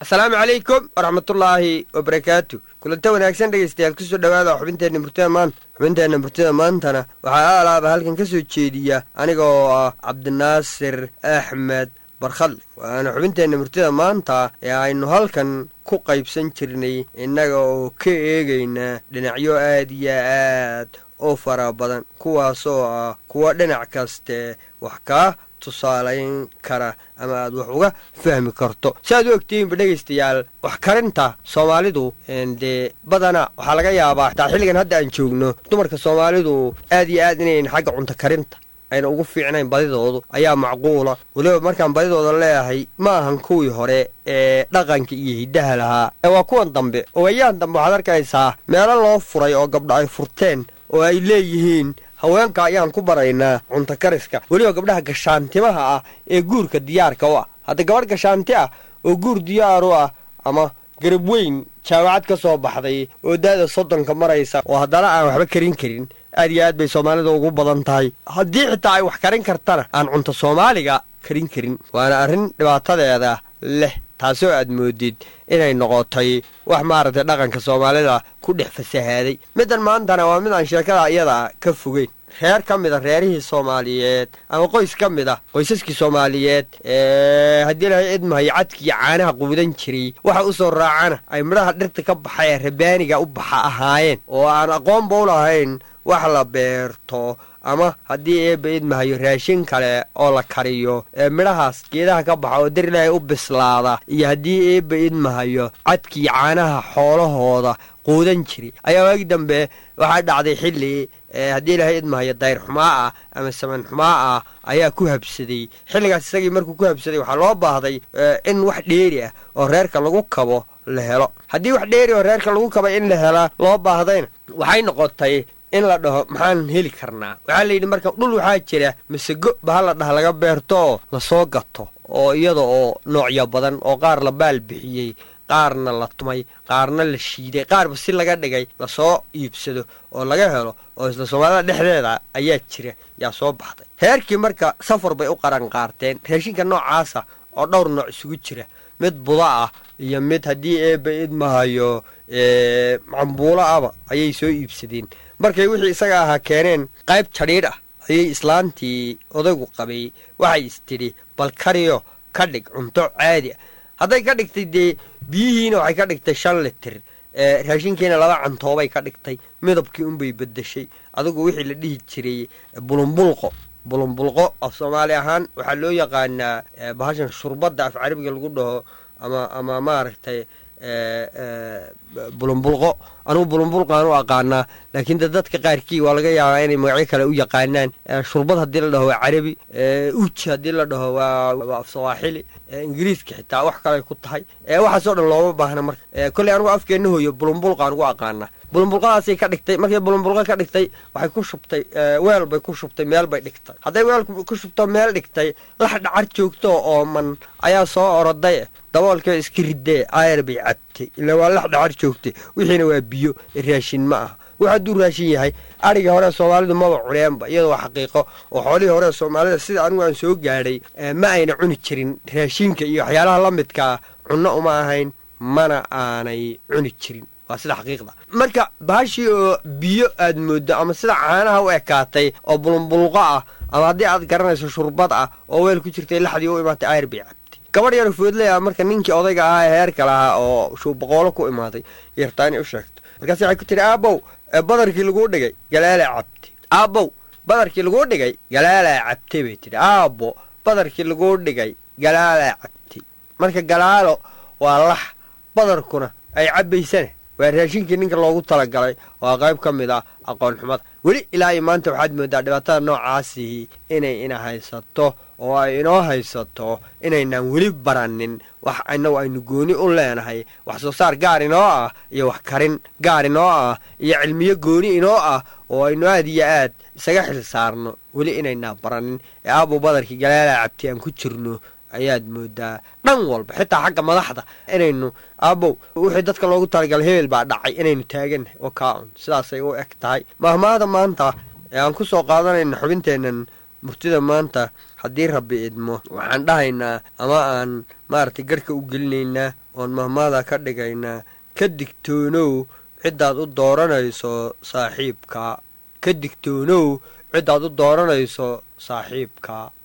asalaamu calaykum waraxmatullaahi wabarakaatu kulanta wanaagsan dhegaystayaal kusoo dhowaada xubinteenna murtida maanta xubinteenna murtida maantana waxaa aalaaba halkan ka soo jeediya aniga oo ah cabdinaasir axmed barkhadle waana xubinteenna murtida maanta ee aynu halkan ku qaybsan jirnay innaga oo ka eegayna dhinacyo aad iyo aad oo fara badan kuwaasoo ah kuwa dhinac kaste wax kaa tusaalayn kara ama aad wax uga fahmi karto si aad u ogtihiinba dhegaystayaal wax karinta soomaalidu dee badana waxaa laga yaabaa xitaa xilligan hadda aan joogno dumarka soomaalidu aad iyo aad inayn xagga cunto karinta ayna ugu fiicnayn badidoodu ayaa macquula weliba markaan badidooda leeyahay ma ahan kuwii hore ee dhaqanka iyo hiddaha lahaa ee waa kuwan dambe ogayahan dambe waxaad arkaysaa meelo loo furay oo gabdho ay furteen oo ay leeyihiin haweenka ayaan ku baraynaa cunto kariska weliba gabdhaha gashaantimaha ah ee guurka diyaarka u ah hadda gabadh gashaanti ah oo guur diyaar u ah ama garab weyn jaamacad ka soo baxday oo da-da soddonka maraysa oo haddana aan waxba karin karin aad iyo aad bay soomaalida ugu badan tahay haddii xitaa ay wax karin kartana aan cunto soomaaliga karin karin waana arrin dhibaatadeeda leh taasoo aad moodid inay noqotay wax maaragtay dhaqanka soomaalida ku dhex fasahaaday middan maantana waa mid aan sheekada iyada ka fogeyn reer ka mid a reerihii soomaaliyeed ama qoys ka mid ah qoysaskii soomaaliyeed ee haddii lahay idmahayo cadkiiyo caanaha quudan jiray waxa u soo raacana ay midhaha dhirta ka baxa ee rabaaniga u baxa ahaayeen oo aan aqoonba u lahayn wax la beerto ama haddii eebba idmahayo raashin kale oo la kariyo ee midhahaas geedaha ka baxa oo dar ilaahay u bislaada iyo haddii eebba idmahayo cadkii caanaha xoolahooda quudan jiray ayaa waagi dambe waxaa dhacday xilli haddii ilaahay idmahayo dayr xumaa ah ama saman xumaa ah ayaa ku habsaday xilligaas isagii markuu ku habsaday waxaa loo baahday in wax dheeri ah oo reerka lagu kabo la helo haddii wax dheeri oo reerka lagu kabay in la helaa loo baahdayna waxay noqotay in la dhaho maxaan heli karnaa waxaa layidhi marka dhul waxaa jira masego baha la dhaha laga beerto oo lasoo gato oo iyada oo noocyo badan oo qaar la baal bixiyey qaarna la tumay qaarna la shiiday qaarba si laga dhigay lasoo iibsado oo laga helo oo isla soomaalida dhexdeeda ayaa jira yaa soo baxday heerkii marka safar bay u qaran qaarteen raashinka noocaasa oo dhowr nooc isugu jira mid buda ah iyo mid haddii eebba idmahayo cambuulo aba ayay soo iibsadeen markay wixii isaga ahaa keeneen qayb jadhiidh ah ayay islaantii odaygu qabay waxay istidhi bal kariyo ka dhig cunto caadi ah hadday ka dhigtay dee biyihiina waxay ka dhigtay shan litir raashinkiina laba cantoobay ka dhigtay midabkii unbay bedeshay adigu wixii la dhihi jiray bulumbulqo bulumbulqo af soomaali ahaan waxaa loo yaqaanaa bahashan shurbadda af carabiga lagu dhaho ama ama maaragtay bulumbulqo anugu bulumbulqaan u aqaanaa laakiin de dadka qaarkii waa laga yaabaa inay magacyo kale u yaqaanaan shurbad haddii la dhaho waa carabi uji haddii la dhaho waa af sawaaxili ingiriiska xitaa wax kaley ku tahay waxaasoo dhan looma baahna marka kolley anugu afkeenna hooyo bulumbulqaan ugu aqaanaa bulumbulqadaasay ka dhigtay markay bulumbulqa ka dhigtay waxay ku shubtay weel bay ku shubtay meel bay dhigtay hadday weel ku shubto meel dhigtay lax dhacar joogtoo ooman ayaa soo oroday daboolkee iska ridee aayar bay cabtay ila waa lax dhacar joogtay wixiina waa biyo raashin ma aha wax hadduu raashin yahay adhigii hore soomaalidu maba cuneenba iyadoo waa xaqiiqo oo xoolihii hore soomaalida sida anigu aan soo gaadhay ma ayna cuni jirin raashinka iyo waxyaalaha la midkaa cunno uma ahayn mana aanay cuni jirin waa sida xaqiiqda marka bahashii oo biyo aad mooddo ama sida caanaha u ekaatay oo bulumbulqo ah ama haddii aad garanayso shurbad ah oo weel ku jirtay laxdii u imaatay ayr bay cabtay gabadh yar foodley ah marka ninkii odayga ahaa ee heerka lahaa oo shuuboqoolo ku imaaday yartaa inay u sheegto markaas waxay ku tiri aabow badarkii laguu dhigay galaalaa cabtay aabow badarkii laguu dhigay galaalaa cabtay bay tidhi aabo badarkii laguu dhigay galaalaa cabtay marka galaalo waa lax badarkuna ay cabbaysana waa raashinkii ninka loogu talagalay waa qayb ka mid ah aqoon xumada weli ilaa iyo maanta waxaad moodaa dhibaatada noocaasii inay ina haysato oo ay inoo haysato inaynaan weli baranin wax inagu aynu gooni u leenahay wax soo saar gaar inoo ah iyo wax karin gaar inoo ah iyo cilmiyo gooni inoo ah oo aynu aad iyo aad isaga xil saarno weli inaynaa baranin ee aabo badarkii galaalaa cabti aan ku jirno ayaad moodaa dhan walba xitaa xagga madaxda inaynu aabow wixii dadka loogu talagalay hebel baa dhacay inaynu taagannahay oo kaa un sidaasay u eg tahay mahmaada maanta ee aan ku soo qaadanayna xubinteennan murtida maanta haddii rabbi idmo waxaan dhahaynaa ama aan maaragtay garhka u gelinaynaa oon mahmaada ka dhigaynaa ka digtoonow ciddaad u dooranayso saaxiibka ka digtoonow ciddaad u dooranayso saaxiibka